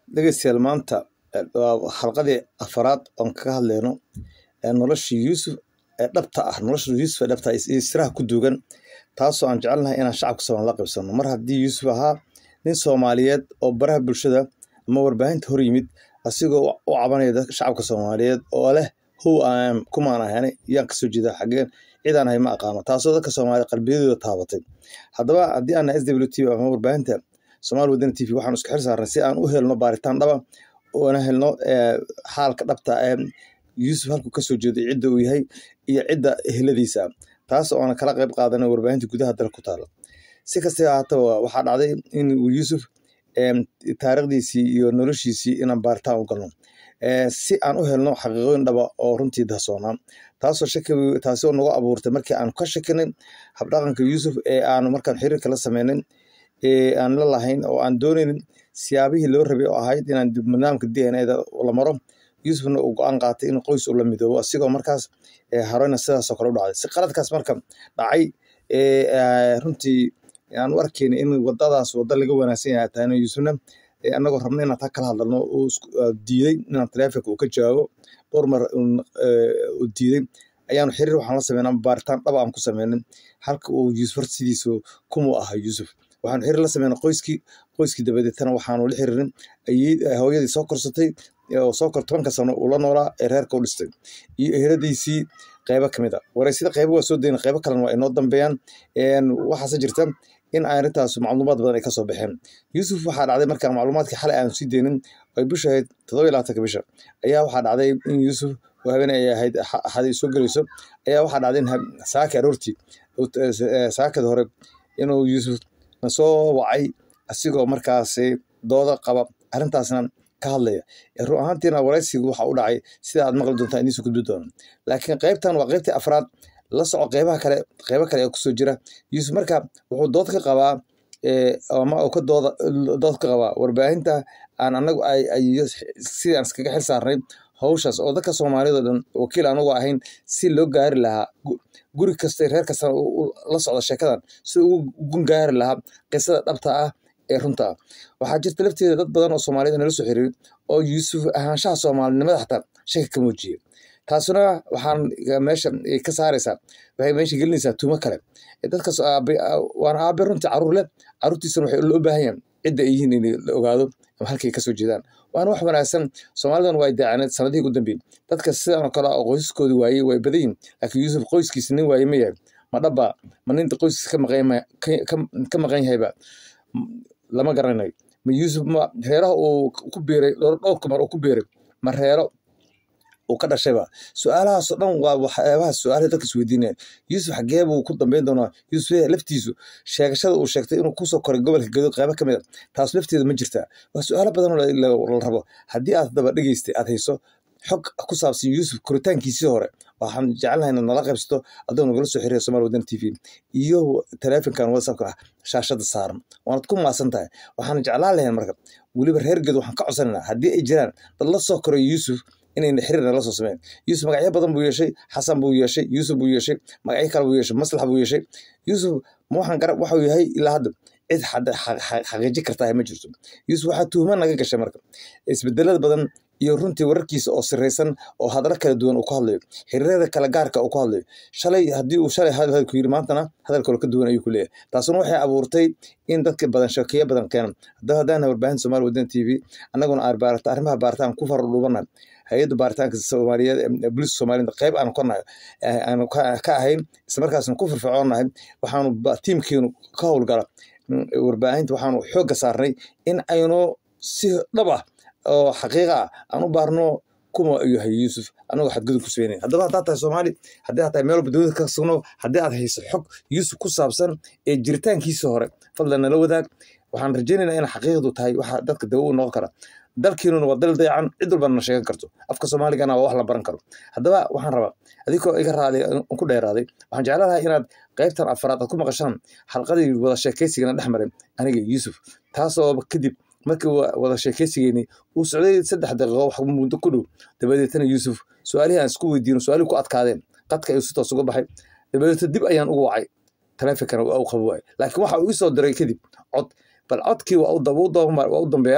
dhegeystayaal maanta waa xalqadii afaraad oon kaga hadleyno noloshii yuusuf ee dhabta ah nolosha yuusuf ee dhabta iyo siraha ku duugan taasoo aan jecelnahay inaan shacabka soomaali la qaybsano mar haddii yuusuf ahaa nin soomaaliyeed oo baraha bulshada ama warbaahinta hor yimid asigoo u cabanaya dadka shacabka soomaaliyeed oo leh how am kumaan ahani yaan kasoo jeeda xageen cidaan ahay ma aqaano taasoo dadka soomaaliya qalbiyadooda taabatay haddaba haddii aan s w t v ama warbaahinta somaali wadani t v waxaan isku xil saarnay si aan u helno baaritaan dhaba oona helno xaalka dhabta ee yuusuf halkuu kasoo jeedo cidda uu yahay iyo cidda eheladiisa taas oona kala qayb qaadanay warbaahinta gudaha dalka ku taala si kastaba ahaataba waxaa dhacday in uu yuusuf taariikhdiisii iyo noloshiisii inaan baaritaan u galno si aan u helno xaqiiqooyin dhaba oo runtii dahsoonaa taasoo shaki taasoo nagu abuurtay markii aan ka shakinay habdhaqanka yuusuf ee aanu markaan xiriirka la sameynin ee aan la lahayn oo aan doonaynin siyaabihii loo rabay oo ahayd inaan nidaamka d n a da la maro yuusufna uu go-aan qaatay in qoys uu la midoobo asigoo markaas hareyna sidaasoo kale u dhacday si qaladkaas marka dhacay runtii aan u arkeyna in wadadaas wada laga wanaagsan yahay tahayna yuusufna annagoo rabna inaan taa kala hadlalno uu diiday inaan taleefonka uu ka jawaabo dhowr mar uu diiday ayaanu xiriir waxaan la sameynaa baaritaan dhaba aan ku sameynin halka uu yuusuf hor sidiisu kumuu ahaa yuusuf waxaanu xiriir la sameynay qoyskii qoyskii dabadeetana waxaanu la xiriirin hooyadii soo korsatay oo soo kor tobanka sano uu la noolaa ee reerka u dhistay iyo eheladiisii qeybo kamid a wareysida qeybo waa soo dayna qeybo kalena waa inoo dambeeyaan waxaase jirta in arrintaas macluumaad badan ay kasoo baxeen yuusuf waxaa dhacday markaa macluumaadkii xalay aanu sii deynin ay bisha ahayd todoba iyo labaatanka bisha ayaa waxaa dhacday in yuusuf oo habeen ay ahayd axaday soo gelayso ayaa waxaa dhacday in saaki aroortii saakada hore inuu yuusuf nasoo wacay asigoo markaasi dooda qaba arrintaasna ka hadlaya run ahaantiina waraysigu waxa u dhacay sida aad maqli doontaa idiin soo gudbi doono laakiin qeybtan waa qeybtii afraad la soco qeybaha kale qeybo kale ee kusoo jira yuusuf marka wuxuu dood ka qabaa ama uu ka dooda dood ka qabaa warbaahinta aan anagu sidaan iskaga xil saarnay hawshaas oo dadka soomaaliyad oo dhan wakiil anugu ahayn si loo gaari lahaa guri kasta reer kastana la socda sheekadan si ugu gaari lahaa qisada dhabta ah ee runta ah waxaa jirta lafteeda dad badan oo soomaaliyed nala soo xiriiray oo yuusuf ahaanshaha soomaalinimada xataa shaki ka muujiyey taasuna waxaan meesha ka saaraysaa waxay meesha gelinaysaa tuumo kale dadkaas waana aabe runtii caruur leh caruurtiisana waxay loo baahan yahan cidda ay yihiin in la ogaado halkay kasoo jeedaan waana wax wanaagsan soomaalidan waa daacaneed sanadihii ugu dambeeyey dadka sidan oo kale oo qoysaskoodi waayey way badan yihin laakiin yuusuf qoyskiisa nin waaye ma yahay ma dhaba ma ninta qoyskiisa ka maqan yahayba lama garanayo ma yuusuf ma reeraha uu ku biiray dhowrka mar uu ku biiray ma reero uu ka dhashayba su-aalahaasoo dhan waa waxyaabaha su-aalaha dadka isweydiinaya yuusuf xagee buu ku dambeyn doonaa yuusuf laftiisu sheegashada uu sheegtay inuu kusoo koray gobolka gadood qaybo ka mid a taas lafteeda ma jirtaa waa su-aalo badan oo la rabo haddii aad daba dhegeystay aad hayso xog ku saabsan yuusuf koritaankiisii hore waxaan jecelnahay inaad nala qaybsato adoo nagala soo xiriira somaali wadan t v iyo taleefonkan whatsappka ah shaashada saaran waanad ku maasan tahay waxaan jeclaan lahayn marka weliba reer geed waxaan ka codsanaynaa haddii ay jiraan dad la soo koray yuusuf inayna xiriir nala soo sameyn yuusuf magacyo badan buu yeeshay xasan buu yeeshay yuusuf buu yeeshay magacyo kale buu yeeshay maslax buu yeeshay yuusuf ma waxaan garab waxuu yahay ilaa hadda cid xaqiiji kartaa ma jirto yuusuf waxaa tuhuma naga gashay marka isbedelada badan iyo runtii wararkiisa oo siraysan oo hadalo kala duwan uu ku hadlayo xiriirada kala gaarka uu ku hadlayo shalay haddii uu shalay hadalku yiri maantana hadal kale ka duwan ayuu ku leeyahay taasuna waxay abuurtay in dadka badan shakiyo badan keenan haddaba haddaan warbaahin soomaali wadan t v annaguna arrimaha baaritaan ku faradhuubanayo hay-adda baaritaanka soomaaliyeed booliiska soomaaliyed qayb aanu ka nahay aanu ka ahayn islamarkaasna ku firfircoonahay waxaanu tiimkeenu ka howlgala warbaahinta waxaanu xoogga saarnay in aynu si dhab ah oo xaqiiqa ah aan u baarno kuma yahay yuusuf anagoo xadgudub ku sugeynayn haddaba haddaad tahay soomaali haddii aad tahay meel walba dowlada ka sugno haddii aad hayso xog yuusuf ku saabsan ee jiritaankiisa hore fadlan nala wadaag waxaan rajaynaynaa in xaqiiqdu tahay waxa dadka dawo u noqon kara dalkiinuna waa dal dayacan cid walbana na sheegan karto afka soomaaligana waa wax la baran karo haddaba waxaan rabaa adigoo iga raaday ku dheeraaday waxaan jeclahay inaad qaybtan afaraad aad ku maqashaan xalqadii wada sheekaysigana dhex maray aniga yuusuf taasoo kadib markii wada sheekaysigeeni uu socday saddex daqiiqo wax muddo ku dhow dabadeetana yuusuf su-aalihii aan isku weydiino su-aalihii ku adkaadeen qadka ayuu si toos uga baxay dabadeetna dib ayaan ugu wacay taleefonkana waa u qabo waay laakiin waxa uu isoo diray kadib cod bal codkii waa u dambeeya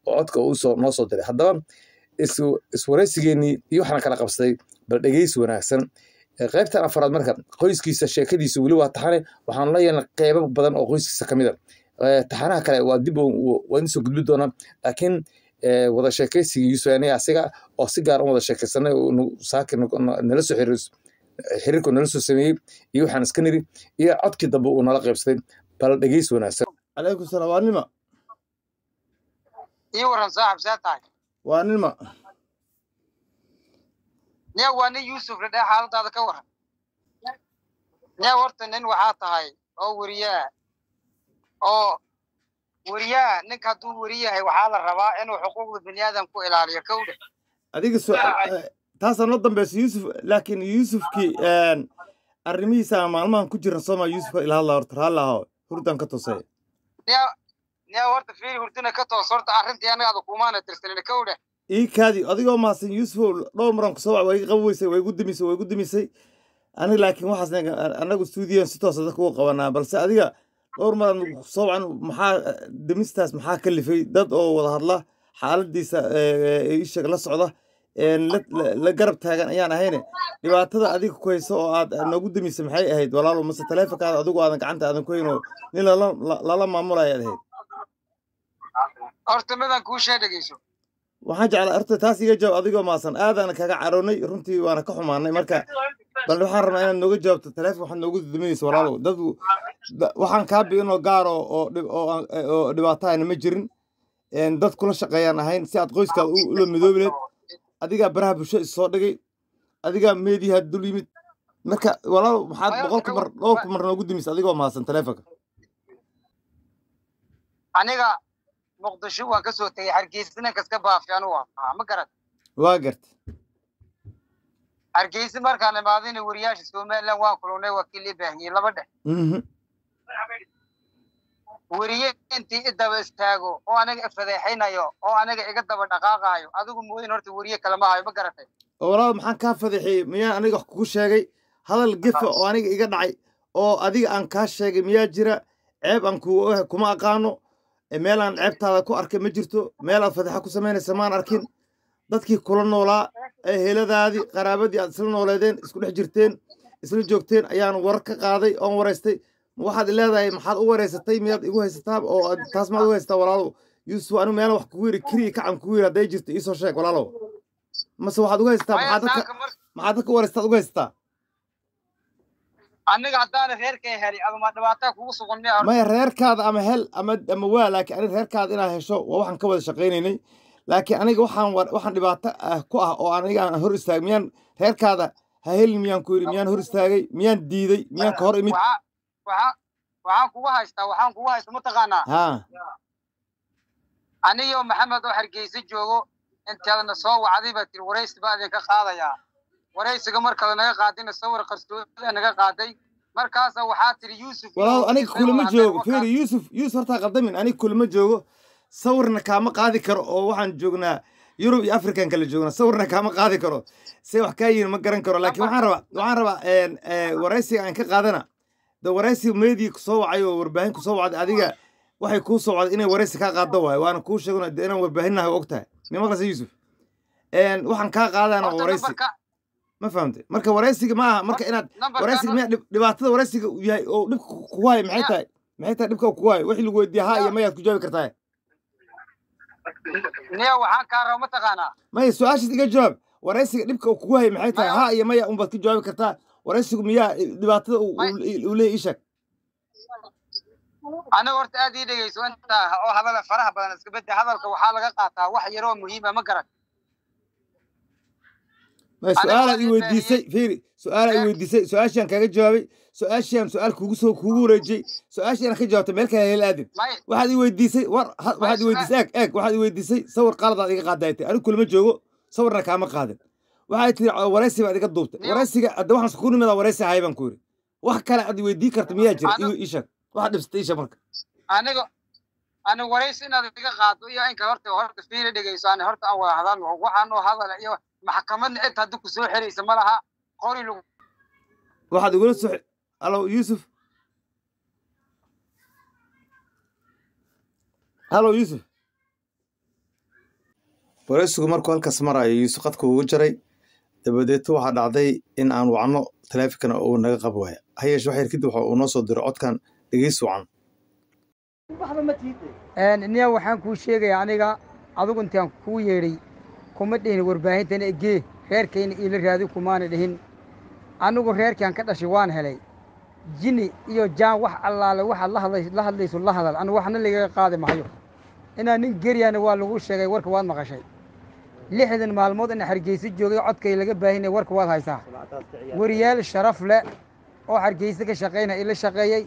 oo codka uu soo noo soo diray haddaba is iswaraysigeenii iyo waxaan kala qabsaday bal dhegeysi wanaagsan Ee, qaybtan afraad marka qoyskiisa sheekadiisa weli waa taxane waxaan la yeelnay qeybo badan oo qoyskiisa ka mid a Ee, taxanaha kale waa dib u- waa idin soo gudbi doonaa laakiin ee, wada sheekaysigii yuusuf aniga asiga oo si gaar u wada sheekaysanay oo nu- saaki nu- nu- nala soo xiriir xiriirku nala soo sameeyey iyo waxaan iska niri iyo codkii dambe uu nala qaybsaday bal dhegeysi wanaagsan calaykum salaam waa nima ii waran saaxib see tahay waa nima nia waa nin yuusuf la dheh xaaladaada ka waran nia horta nin waxaa tahay oo weriyaa oo weriyaa ninka hadduu weri yahay waxaa la rabaa inuu xuquuqda bini aadam ku ilaaliyo kowdhe adiga su- eh, taasaa noo dambeysa yuusuf laakiin yuusufkii arrimihiisa maalmahan ku jiran sooma yuusufka ila hadla horta raalli aho hurdan ka tusay nia nia horta fiiri hurdina ka toos horta arrintii anagaada kumaana tirsanin kowdhe ii kaadi adigoo mahadsan yuusufow dhowr maran kusoo wac waa iga qabi weysay waa igu dimisay waa igu dimisay aniga laakiin waxaas anagu stuudiyan si toosa dadka uga qabanaa balse adiga dhowr maran kusoo wacan maxaa dimistaas maxaa ka lifay dad oo wada hadla xaaladiisa isheeg la socda een la- la- la garab taagan ayaan ahayne dhibaatada adiga ku hayso oo aad noogu dimisay maxay ahayd walaalo mase taleefonkaada adigu aadan gacanta aadan ku hayn oo nin lala la- lala maamulayaad ahayd horta midaan kuu shee dhegeyso waxaan jeclaa horta taas iga jawaab adigoo maasan aadaan kaga caroonay runtii waana ka xumaanay marka bal waxaan rabnaa inaad nooga jawaabto taleefon waxaad noogu duduminaysa walaalow dad da- waxaan kaa bi'inoo gaar oo oo dhib- oo aan- oo dhibaatahayna ma jirin een, dad kula shaqeeyaan ahayn si aad qoyskaada u- ula midoobi leed adigaa baraha bulsho is soo dhigay adigaa meediyaha dul yimid marka walaalow maxaad Maya, boqolka mar dhowrka mar noogu dimis adigoo maasan taleefonka aniga muqdisho waan ka soo tegey hargeysa ninkas ka baafi anu ahaa ma garat waa garta hargeysa markaan imaadayna wariyaasha somaliland waan kulunay waa kii lii baahiyey laba dhex Mhm. weriye intii i daba istaago oo aniga ifadeexaynayo oo aniga iga daba dhaqaaqaayo adigu mooyin horta weriye kalema hayo ma garatay oo walaal maxaan kaa fadeexiyey miyaan aniga wax kugu sheegay hadal gefa oo aniga iga dhacay oo adiga aan kaa sheegay miyaa jira ceeb aan ku kuma aqaano e, meel aan ceebtaada ku arkay ma jirto meel aad fadeexa ku samaynaysa maan arkin dadkii kula noolaa ee heladaadii qaraabadii aad isla nooleedeen isku dhex jirteen isla joogteen ayaan warar ka qaaday oon waraystay ma waxaad leedahay maxaad u wareysatay miyaad igu haysataa oo aad- taas maad u haysataa walaalow yuusuf anigu meela wax kugu yiri keliya kacan kugu yiri hadday jirto iisoo sheeg walaalow mase waxaad ugu haysataa maya maxaad dadka saaka mar maxaad dadka waraystaad uga haysataa aniga haddaana reerkay helay aduma dhibaataa kugu sugan miya horta maya reerkaada ama hel ama ama waa laakiin aniga reerkaada inaad hesho waa waxaan ka wada shaqaynaynay laakiin aniga waxaan war- waxaan dhibaato ah ku ah oo aniga aan hor istaagay miyaan reerkaada ha helin miyaan ku yidhi miyaan hor istaagay miyaan diiday miyaan ka hor imid waxaa waxaa waxaan kugu haystaa waxaan kugu haysta mataqaanaa haa aniyo maxamed oo hargeysa joogo intaadna soo wacday baa tiri waraysi baa idinka qaadayaa waraysiga markada naga qaadayna sawir qarsoodida naga qaaday markaasa waxaa tiri yuusuf iyo walaal aniga Ismail kulama waa joogo hadleen fiiri yuusuf yuusuf hortaa qaldamin aniga kulama joogo sawirna kaama qaadi karo oo waxaan joognaa yurub iyo african kala joognaa sawirna kaama qaadi karo se wax kaa yihin ma garan karo laakiin waxaan rabaa waxaan rabaa een, ee, waraysiga aan ka qaadana de waraysi meedii kusoo wacay oo warbaahin kusoo wacday adiga waxay kuu soo wacday inay waraysi kaa qaado waayo waana kuu sheegana de inaan warbaahinahay og tahay mi maqlaysa yuusuf Een, waxaan kaa qaadana waa horta waraysi nambarka ma fahamte marka waraysiga ma aha marka inaad nambarka waraysiga miyaa dhib- dhibaatada waraysiga uu yahay oo dhibka ku- kugu hayo maxay Ya. tahay maxay tahay dhibka uu kugu hayo wixii lagu weydiiya ha iyo mayaad ku jawaabi kartaa niya waxaan kaa raba mataqaanaa maya su-aashaas iga jawaab waraysiga dhibka uu kugu hayo maxay tahay Maya. ha iyo maya unbaad ka jawaabi kartaa waraysigu miyaa dhibaatada uu Maya. uu- uu leeyahay ii sheeg aniga horta aad ii dhegeyso intaa oo hadala faraha badan iska bedde hadalka waxaa laga qaataa wax yaroo muhiima ma garan maya Aniga su-aalaad waan i ii weydiisay fiiri su-aalaad i Eh. weydiisay su-aashaan kaaga jawaabay su-aashaan su-aal kugu soo kugu wareejiyey su-aashii aan ka jawaabtay meel kale hel aadin may waxaad i weydiisay war ha- waxaad i su-aal- weydiisay eeg eeg waxaad i weydiisay sawir qaladaad iga qaaday tay anigu kulama joogo sawirna kaama qaadin waxay tiri "Oo waraysi baad iga duubtay Niyo. waraysiga hadda waxaan isku nimadaa waraysi ahay baan ku yidhi wax kale aad i weydii karta miyaa jira Anigu- ii ii sheeg waxaad dhibsatay ii sheeg marka aniga aniga waraysi inaad iga qaado iyo inka horta horta fiiri dhegeyso ani horta aan wada hadalno waxaan oo hadala iyo maxkamadna cid haddi ku soo xiraysa ma laha qori lagu waxaad igula soo halo yuusuf halo yuusuf waraysigu markuu halkaas marayo yuusuf qadka ugu jaray dabadeeto waxaa dhacday in aan wacno taleefinkana uu naga qab waaya ha yeeshe wax yar kadib waxa uu noo soo diro codkan dhegeys wacan niya waxaan kuu sheegaya aniga adigu intaan kuu yeedhay kuma dhihin warbaahintana egee reerkayna iila raadi kumaana dhihin anigu reerkaan ka dhashay waan helay jini iyo jaan wax allaale waxaad la hadlayso la hadal anu waxna lagaga qaadi mahayo inaa nin geryaana waa lagu sheegay warka waad maqashay lixdan maalmood ina hargeysa joogay codkay laga baahinaya warka waad haysaa wariyaal sharaf leh oo hargeysa ka shaqaynaya ila shaqeeyey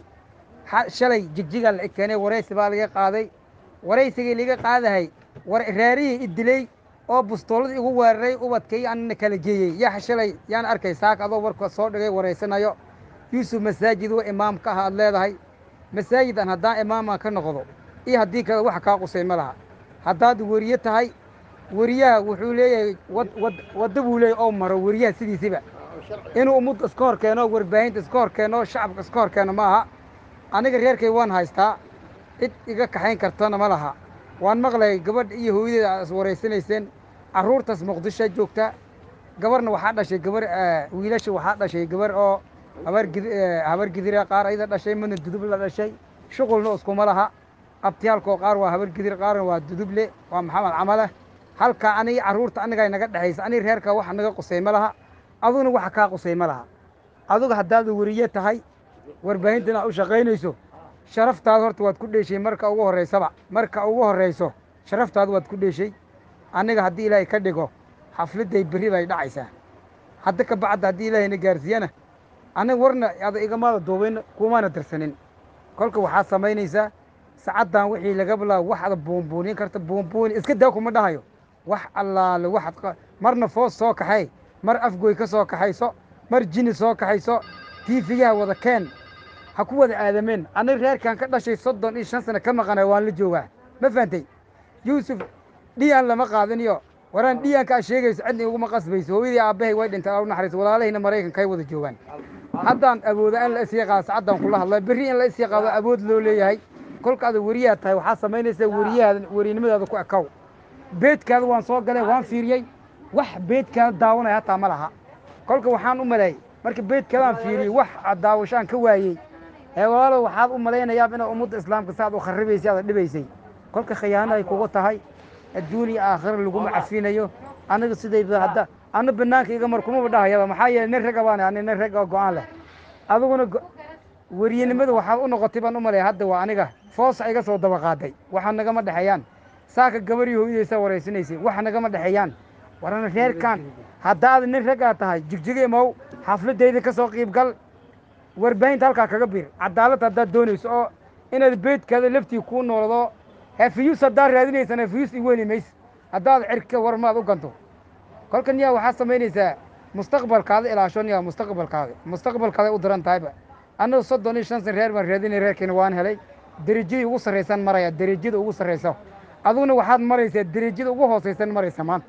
shalay jigjigaa la keenay waraysi baa laga qaaday waraysigii laga qaadahay raarihii idilay oo bustooladii igu weeraray ubadkay anna kala geeyey yaa shalay yaan arkay saak adoo warka soo dhigay waraysanayo yuusuf masaajid wa imaam ka ah aad leedahay masaajid aan haddaan imaamaan ka noqdo iyo haddii kale wax kaa qusay ma laha haddaad weriye tahay weriyaha wuxuu leeyahay wadda buu leeyahy oo maro weriyaha sidiisiba inuu ummadda iska hor keeno warbaahinta iska hor keeno shacabka iska hor keeno ma aha aniga reerkay waan haystaa cid iga kaxayn kartana ma laha waan maqlayay gabadh iyo hooyadeeda aad is waraysanayseen carruurtaas muqdisho joogta gabarna waxaa dhashay gabar wiilasha waxaa dhashay gabar oo habar habar gidira qaar ayada dhashay midna dudub la dhashay shuqulna iskuma laha abtiyaalkoo qaar waa habar gidir qaarna waa duduble waa maxamed camale halkaa aniga carruurta anigaa naga dhexaysa aniga reerkaa wax naga qusay ma laha aduguna waxa kaa qusay ma laha aduga haddaad weriye tahay warbaahintan aad u shaqaynayso sharaftaada horta waad ku dheeshay marka ugu horraysaba marka ugu horrayso sharaftaada waad ku dheeshay aniga haddii ilaahay ka dhigo xafladday berri bay dhacaysaa hadda ka bacda haddii ilaahayna gaarsiiyana aniga warna ada igamaada duubayn kumaana darsanin kolka waxaad samaynaysaa sacaddan wixii laga bilaabo waxaad buunbuunin karta buunbuuni iska daa kuma dhahayo wax allaale waxaad marna foos soo kaxay mar afgoy ka soo kaxayso mar jini soo kaxayso tiifiyaha wada keen ha ku wada aadameen aniga reerkan ka dhashay soddon iyo shan sano ka maqanay waan la joogaa ma fahantay yuusuf dhiyaan lama qaadaniyo waraan dhiyaanka aad sheegayso cidna iguma qasbayso hooyadii aabbahay way dhintay u naxariis walaalahayna maraykankay wada joogaan haddaan awooda in la isii qaado sacaddaan kula hadlay berri in la isii qaado awood loo leeyahay kolka ada weriyaad tahay waxaa samaynaysaa weriyahaada werinimadaada ku ekow beedkaada waan soo galay waan fiiriyey wax beedkaada daawanaya hataa ma laha kolka waxaan u maleeyey marka beedkaadaan fiiriyey wax daawashaan ka waayey ee walaalo waxaad u malaynayaab inaad ummadda islaamka saaad u kharibaysay aada dhibaysay kolka khiyaano ay kugu tahay adduun iyo aakhira laguma cafinayo aniga sidayba hadda ana banaanka iga mar kumaba dhahayaba maxaa yeeley nin ragga baan ani nin ragga go-aan leh adiguna weriyenimada waxaad u noqotay baan u malaya hadda waa aniga foosa iga soo daba qaaday waxa nagama dhexeeyaan saaka gabarii hooyadaysaa waraysanaysay waxa nagama dhexeeyaan warana reerkan haddaad nin raggaa tahay jigjiga imow xafladayda ka soo qiib gal warbaahinta halkaa kaga bir cadaalad haddaad doonayso oo inaad beedkaada laftii kuu noolado hefiyus haddaad raadinaysan hefiyus i weli mays haddaad cirka war maad u ganto kolkan yaa waxaad samaynaysaa mustaqbalkaada ilaasho yaa mustaqbalkaada mustaqbalkaada u daran tahayba annagu soddon iyo shan san reer baan raadinay reerkiina waan helay derajadii ugu sarraysan maraya derajada ugu sarraysa aduguna waxaad maraysaa derajada ugu hoosaysan maraysa maanta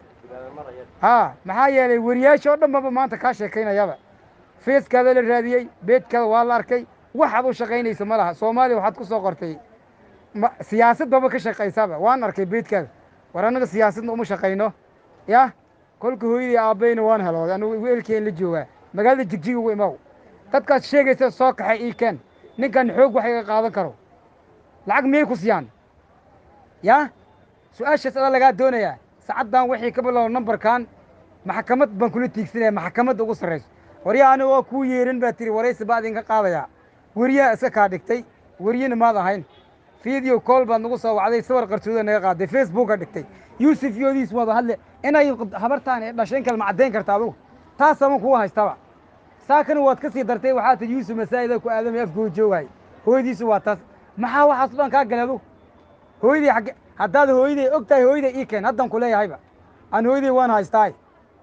haa maxaa yeelay weriyaasha oo dhan baba maanta kaa sheekaynayaba feeskaada la raadiyey beedkaada waa la arkay waxaad u shaqaynaysa ma laha soomaaliya waxaad ku soo qortay siyaasaddaba ka shaqaysaba waan arkay beedkaada war annaga siyaasadna uma shaqayno yah kolka hooyadii aabbayna waan helooday anigu weelkeen la joogaa magaalada jigjig ugu imaw dadkaas sheegaysa soo kaxay ii keen ninkan xoog wax iga qaadan karo lacag miyay ku siyaan yah su-aashaas adaa lagaa doonayaa sacaddan wixii ka bilow nambarkan maxkamad baan kula tiigsanaya maxkamadda ugu sarrayso waryaa aniga oo kuu yeerin baa tiri waraysi baa idinka qaadayaa weriyaha iska kaa dhigtay weriyena maad ahayn video call baad nagu soo wacday sawar qarsooda naga qaaday facebooka dhigtay yuusuf yoodiis wada hadle inay habartaan ee dhashayn kalma caddayn karta adugu taasama kuwa haystaba saakana waad ka sii dartay waxaa ti yuusuf masaa'ida ku aadamay afkoo joogaay hooyadiisu waa taas maxaa waxaas dhan kaa galay adugu hooyadii xagge haddaad hooyaday og tahay hooyaday ii keen haddan ku leeyahayba aan hooyaday waan haystaay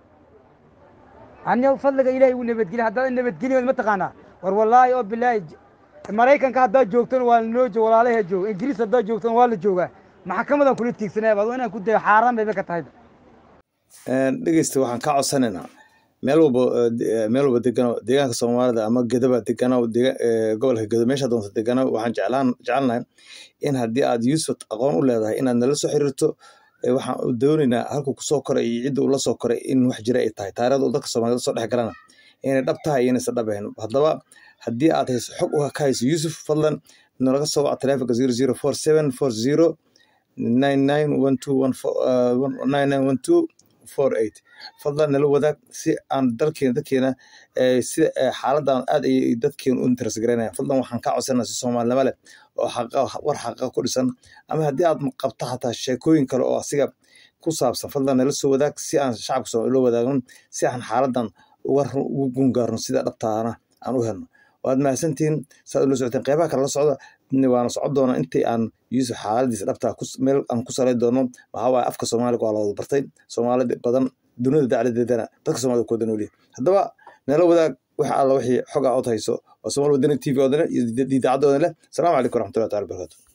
aniga fadliga ilaahay uu nabadgeliy haddaad nabadgeliyood ma taqaanaa war wallaahi oo bilaahi maraykanka haddaad joogtona waa lanoo joog walaalaha jooga ingiriis haddaad joogtona waa la joogaa maxkamadan kula tiigsanayaba adoo inaan ku dayo xaaraan bayba ka tahayba dhegeysta waxaan kaa codsanaynaa meel walba meel walba degano deegaanka soomaalida ama gedaba degano gobolka gedo meesha doonta degano waxaan jeclaan jecelnahay in haddii aad yuusuf aqoon u leedahay inaad nala soo xiriirto waxaan doonaynaa halkuu kusoo koray iyo cidda uu la soo koray in wax jira ay tahay taarikhda uu dadka soomaaliyed soo dhex galana inay dhab tahay iyo inaysan dhab ahayn haddaba haddii aad hayso xog ka hayso yuusuf fadlan nalaga soo waca telefonka zero zero four seven four zero nine nine one two one four nine nine one two four eight fadlan nala wadaag si aan dalkeena dadkeena sida xaaladan aad ay dadkeena u interes garaynayaan fadlan waxaan kaa codsanaa si soomaalinimo leh oo xaqa war xaqa ku dhisan ama haddii aad qabto xataa sheekooyin kale oo asiga ku saabsan fadlan nala soo wadaag si aan shacabka soomaali loo wadaagno si aan xaaladan ugu gungaarno sida dhabtaana aan u helno waad mahadsantihiin saad ula socoteen qeybaha kale la socda waana socon doona intii aan yuusuf xaaladiisa dhabtaa meel aan ku salay doono maxaa waaye afka soomaaliga waa la wada bartay soomaalida badan dunida dacladeedana dadka soomaalida ku wada noolyahay haddaba nala wadaag waxa alla wixii xog ah ood hayso waa somaali wadani t v oodana iyo idaacadooda leh asalaamu calaykum waraxmatullahi taala barakatu